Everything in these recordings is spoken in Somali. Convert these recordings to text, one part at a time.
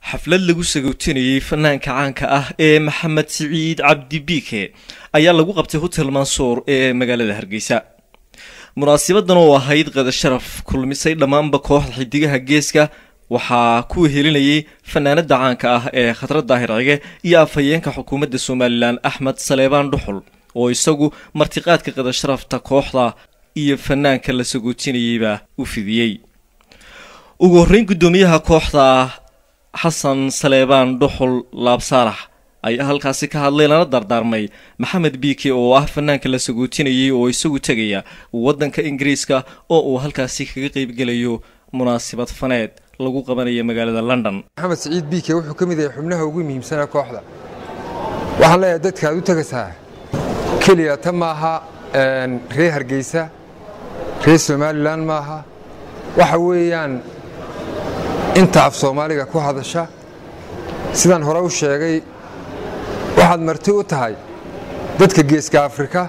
xaflad lagu sagootinayey fanaanka caanka ah ee maxamed siciid cabdi biike ayaa lagu qabtay hotel mansuur ee magaalada hargeysa munaasibadan oo ahayd qadasharaf kulmisay dhammaanba kooxda xidigaha geeska waxaa ku wehelinayay fanaanada caanka ah ee khadra daahir cige iyo afhayeenka xukuumadda somalilan axmed saleebaan dhuxul oo isagu martiqaadka qadasharafta kooxda iyo fanaanka la sagootinayeyba u fidiyey ugu horreyn guddoomiyaha kooxda xasan saleebaan dhuxul laabsaalax ayaa halkaasi ka hadlay lana dardaarmay maxamed biike oo ah fanaanka la sagootinayay oo isagu tegaya waddanka ingiriiska oo uu halkaasi kaga qeybgelayo munaasabad faneed lagu qabanayo magaalada london maxamed siciid biike wuxuu ka mid yahay xubnaha ugu muhiimsanaa kooxda waxaan leeyahay dadka aad u tegaysaa keliya ta maaha reer hargeysa reer somalilan maaha waxa weeyaan inta af soomaaliga ku hadasha sidaan hore u sheegay waxaad marti u tahay dadka geeska afrika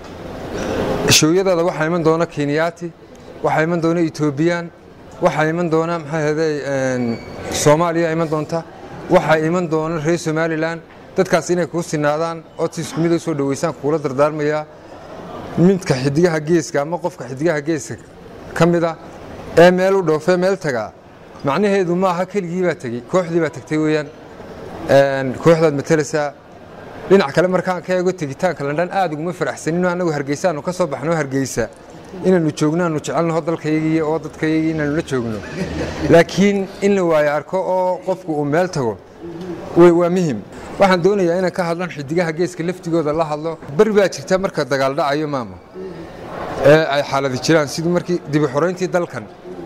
shooyadaada waxaa iman doona kenyaati waxaa iman doona etoobiyaan waxaa iman doona maxaa ahday soomaaliya iman doonta waxaa iman doona reer somalilan dadkaas inay kuu sinaadaan ood si isku mid u soo dhoweysaan kuula dardaarmayaa midka xidigaha geeska ama qofka xidigaha geeska ka mida ee meel u dhoofee meel tagaa macnaheedu maaha keligii baa tegey kooxdii baa tagtay weeyaan kooxdaad matalaysaa dhinac kale markaan ka eego tegitaanka landhan aad uguma faraxsanino annagu hargeysaanu ka soo baxno hargeysa inaannu joogno aanu jecelnaho dalkayagii oo dadkayagii inaannu la joogno laakiin in la waayo arko oo qofku uu meel tago waa muhim waxaan doonayaa inaan ka hadlan xidigaha geeska laftigooda la hadlo beri baa jirta marka dagaal dhacayo maama ee ay xaaladi jiraan sidii markii dibi xorayntii dalkan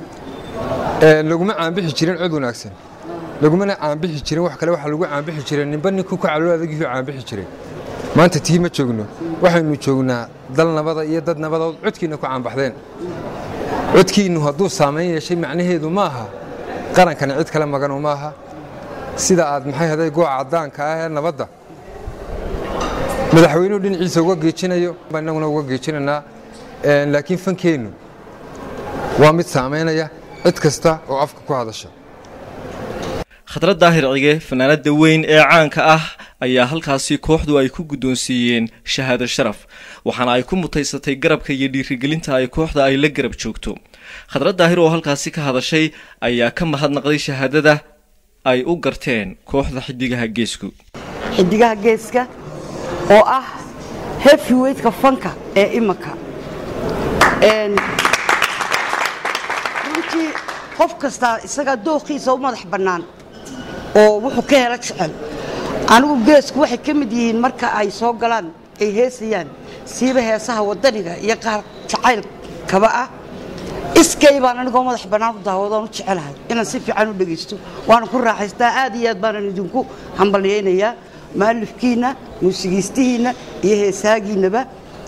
laguma caanbixi jirin cod wanaagsan lagumana caanbixi jirin wax kale waxaa lagu caanbixi jiray ninba ninkuu ka caloo adagihuu caanbixi jiray maanta tii ma joogno waxaynu joognaa dal nabada iyo dad nabadood codkiinna ku caanbaxdeen codkiinnu hadduu saamayn yeeshay macnaheedu ma aha qarankani cid kale maganu ma aha sida aad maxay haday gooca caddaanka ah ee nabadda madaxweynuhu dhinaciisa uga geejinayo innaguna uga geejinaynaa laakiin fankeennu waa mid saamaynaya cid kasta oo afka ku hadasha khadra daahir cige fanaanada weyn ee caanka ah ayaa halkaasi kooxdu ay ku guddoonsiiyeen shahaado sharaf waxaana ay ku mutaysatay garabka iyo dhiirigelinta ay kooxda ay la garab joogto khadra daahir oo halkaasi ka hadashay ayaa ka mahadnaqday shahaadada ay u garteen kooxda xidigaha geesku xidigaha geeska oo ah heavyweightka fanka ee imanka runtii qof kastaa isagaa dooqiisa u madax bannaan oo wuxuu ka helo jecel anigu geesku waxay ka mid yihiin marka ay soo galaan ay heesayaan siiba heesaha waddaniga iyo qaar jacaylkaba ah iskay baan anigoo madax bannaan u daawadoon u jecelahay inaan si fiican u dhegaysto waana ku raaxaystaa aad iyo aad baanan idinku hambalyaynayaa maalifkiinna muusigiistihiinna iyo heesaagiinnaba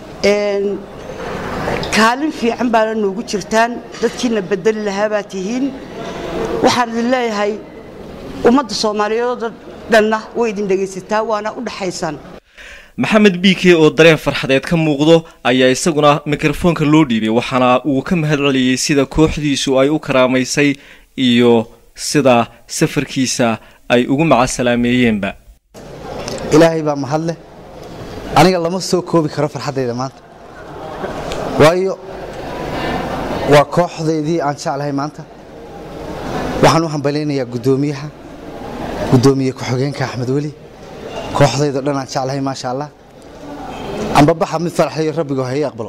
kaalin fiican baana noogu jirtaan dadkiina bedeli lahaa baa tihiin waxaan idin leeyahay ummadda soomaaliyeedoo dhanna way idin dhegaysataa waana u dhaxaysaan maxamed biike oo dareen farxadeed ka muuqdo ayaa isaguna mikrofoonka loo dhiibay waxaana uu ka mahad celiyey sida kooxdiisu ay u karaamaysay iyo sida safarkiisa ay ugu macasalaameeyeenba ilaahay baa mahadleh aniga lama soo koobi karo farxaddayda maanta waayo waa kooxdaydii aan jeclahay maanta waxaan u hambalaynayaa guddoomiyaha guddoomiye ku-xigeenka axmed weli kooxdaydo dhan aan jeclahay maasha allah ambabaxa mid faraxayo rabbigo ha ii aqbalo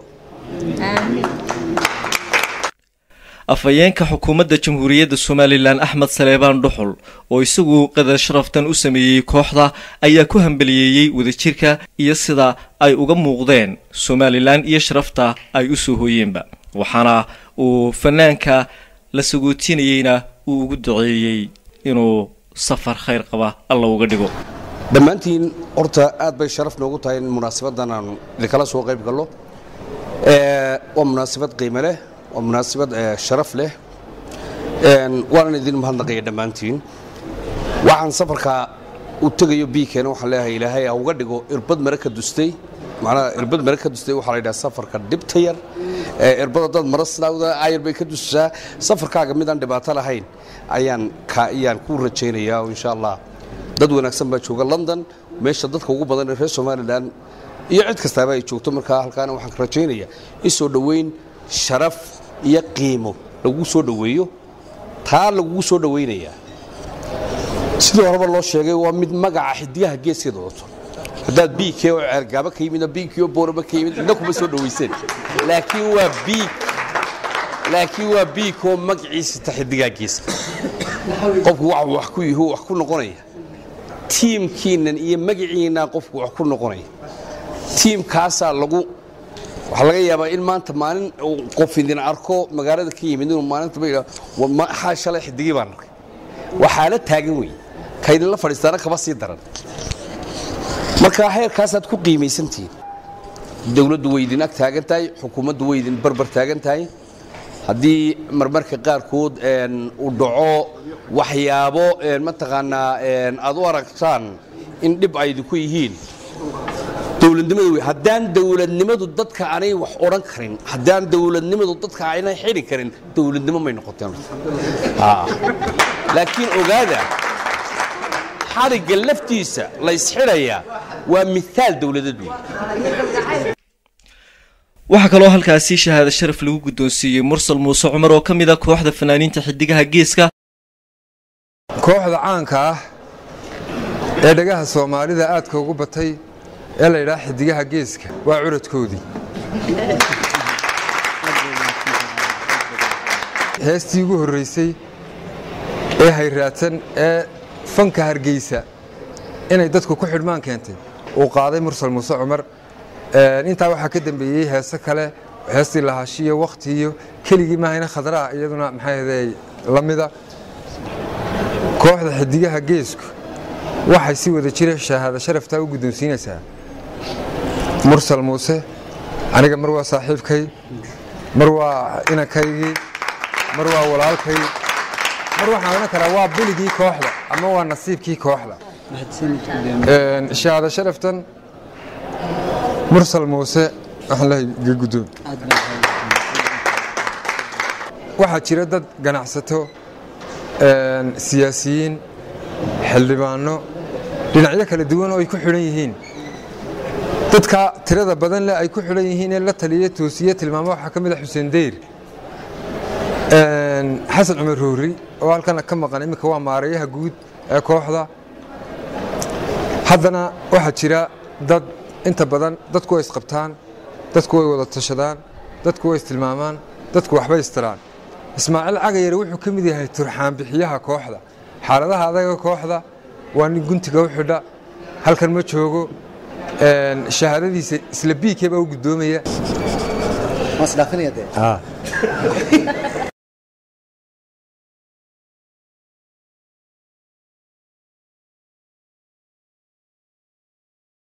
afhayeenka xukuumadda jamhuuriyadda somalilan axmed saleebaan dhuxul oo isagu qadar sharaftan u sameeyey kooxda ayaa ku hambaliyeeyey wadajirka iyo sida ay uga muuqdeen somalilan iyo sharafta ay u soo hooyeenba waxaana uu fanaanka la sagootinayeyna uu ugu duceeyey inuu safar khayr qaba alla uga dhigo dhammaantiin horta aad bay sharaf noogu tahay in munaasabadan aanu idinkala soo qayb gallo waa munaasabad qiime leh waa munaasabad sharaf leh waanan idin mahadnaqaya dhammaantiin waxaan safarka u tegayo biikeena waxaan leeyahay ilaahay ha uga dhigo irbad mare ka dustay macnaha irbad mare ka dustay waxaa la yidhaha safarka dhibta yar ee irbada dad mara sidaawda ayar bay ka dusaa safarkaaga midaan dhibaato lahayn ayaan ka ayaan ku rajaynayaa oo insha allah dad wanaagsan baa jooga london meesha dadka ugu badan ee reer somalilan iyo cid kastaaba ay joogto markaa halkaana waxaan ka rajaynayaa in soo dhoweyn sharaf iyo qiimo lagu soo dhoweeyo taa lagugu soo dhoweynayaa sidii horeba loo sheegay waa mid magaca xidigaha geeskeeda wadato haddaad biigkee oo ceergaaba ka yimid biigkii oo booraba ka yimid cidna kuma soo dhowayseen laakiin waa biig laakiin waa biigkoo magaciisa ta xidigaha geeska qofku wax wax ku yihi wax ku noqonaya tiimkiinnan iyo magaciinnan qofku wax ku noqonaya tiimkaasaa lagu waxaa laga yaabaa in maanta maalin uu qof idin arko magaalada ka yimid inuu maalinta ba yidhaho maxaa shalay xidigii baan arkay waxaa la taagan wey ka idinla fadhiistaana kaba sii daran marka heerkaasaad ku qiimaysantihiin dowladdu way idin ag taagan tahay xukuumaddu way idin barbar taagan tahay haddii marmarka qaarkood uu dhaco waxyaabo mataqaanaa aad u aragtaan in dhib ay idinku yihiin dowladnimadu wey haddaan dowladnimadu dadka aanay wax odhan karin haddaan dowladnimadu dadka aanay xidhi karin dowladnimo may noqoteen laakiin ogaada xadhigga laftiisa laysxidhayaa waa miaal dowladad wey waxaa kaloo halkaasi shahaado sharaf lagu guddoonsiiyey mursal muuse cumar oo ka mid a kooxda fanaaniinta xidigaha geeska kooxda caanka ah ee dhagaha soomaalida aadka ugu batay ee la yidhaha xidigaha geeska waa curadkoodii heestii ugu horraysay ee hayraadsan ee fanka hargeysa inay dadku ku xidhmaan keentay uu qaaday mursal muuse cumar intaa waxaa ka dambeeyey heese kale heestii lahashiyo wakhtiiyo keligii maahayna khadraa iyaduna maxaahday la mida kooxda xidigaha geesku waxay si wada jira shahaado sharaftaa u guddoonsiinaysaa mursal muuse aniga mar waa saaxiibkay mar waa inankaygii mar waa walaalkay mar waxaan odhan karaa waa biligii kooxda ama waa nasiibkii kooxda shahaado sharaftan mursal muuse waxaan lehay ga guddoon waxaa jira dad ganacsato siyaasiyiin xildhibaano dhinacyo kala duwan oo ay ku xidhan yihiin dadka tirada badan leh ay ku xidhan yihiin ee la taliya toosiye tilmaamo waxaa ka mid a xuseen deyr xasan cumar roori oo halkana ka maqan iminka waa maarayaha guud ee kooxda haddana waxaa jira dad inta badan dadku way isqabtaan dadku way wada tashadaan dadku way istilmaamaan dadku waxbay istiraan ismaaciil cagayare wuxuu ka mid yahay turxaan bixiyaha kooxda xaaladaha adaga kooxda waa nin guntiga u xidha halkan ma joogo shahaadadiisa isla biikee baa u guddoomaya